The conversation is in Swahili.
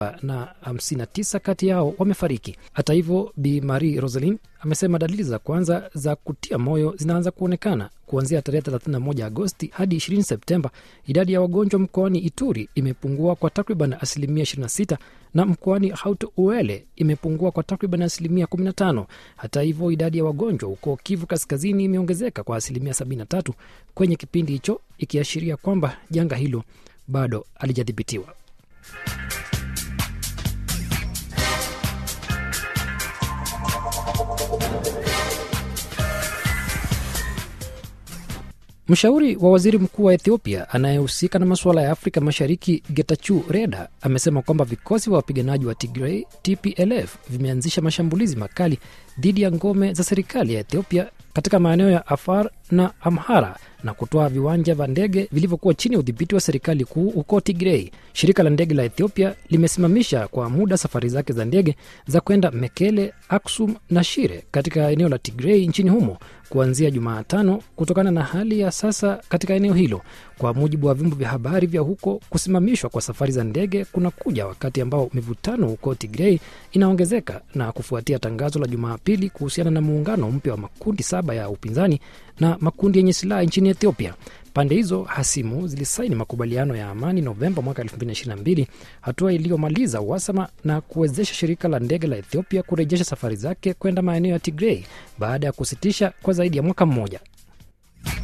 na 59 kati yao wamefariki. Hata hivyo, Bi Marie Roselin amesema dalili za kwanza za kutia moyo zinaanza kuonekana kuanzia tarehe 31 Agosti hadi 20 Septemba. Idadi ya wagonjwa mkoani Ituri imepungua kwa takriban asilimia 26 na mkoani Haut Uele imepungua kwa takriban asilimia 15. Hata hivyo, idadi ya wagonjwa huko Kivu Kaskazini imeongezeka kwa asilimia 73 kwenye kipindi hicho, ikiashiria kwamba janga hilo bado halijadhibitiwa. Mshauri wa waziri mkuu wa Ethiopia anayehusika na masuala ya Afrika Mashariki, Getachew Reda, amesema kwamba vikosi vya wapiganaji wa Tigray TPLF vimeanzisha mashambulizi makali dhidi ya ngome za serikali ya Ethiopia katika maeneo ya Afar na Amhara na kutoa viwanja vya ndege vilivyokuwa chini ya udhibiti wa serikali kuu huko Tigrei. Shirika la ndege la Ethiopia limesimamisha kwa muda safari zake za ndege za kwenda Mekele, Aksum na Shire katika eneo la Tigrei nchini humo kuanzia Jumatano kutokana na hali ya sasa katika eneo hilo. Kwa mujibu wa vyombo vya habari vya huko, kusimamishwa kwa safari za ndege kunakuja wakati ambao mivutano huko Tigrei inaongezeka na kufuatia tangazo la Jumapili kuhusiana na muungano mpya wa makundi saba ya upinzani na makundi yenye silaha nchini Ethiopia. Pande hizo hasimu zilisaini makubaliano ya amani Novemba mwaka 2022, hatua iliyomaliza uhasama na kuwezesha shirika la ndege la Ethiopia kurejesha safari zake kwenda maeneo ya Tigrei baada ya kusitisha kwa zaidi ya mwaka mmoja.